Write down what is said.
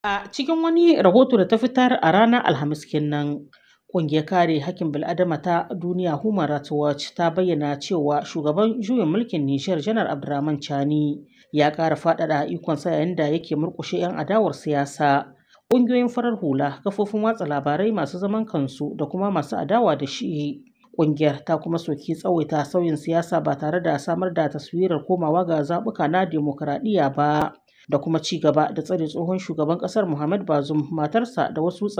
A cikin wani rahoto da ta fitar a ranar Alhamis kenan, ƙungiyar kare hakkin bil'adama ta duniya Human Rights Watch ta bayyana cewa shugaban juyin mulkin Nijar Janar Abdurrahman Chani ya ƙara faɗaɗa ikonsa yayin da yake murƙushe 'yan adawar siyasa, ƙungiyoyin farar hula, kafofin watsa labarai masu zaman kansu da kuma masu adawa da shi. Ƙungiyar ta kuma soki tsawaita sauyin siyasa ba tare da samar da taswirar komawa ga zaɓuka na dimokuraɗiyya ba. da kuma ci gaba da tsare tsohon shugaban ƙasar Muhammad Bazoum matarsa da wasu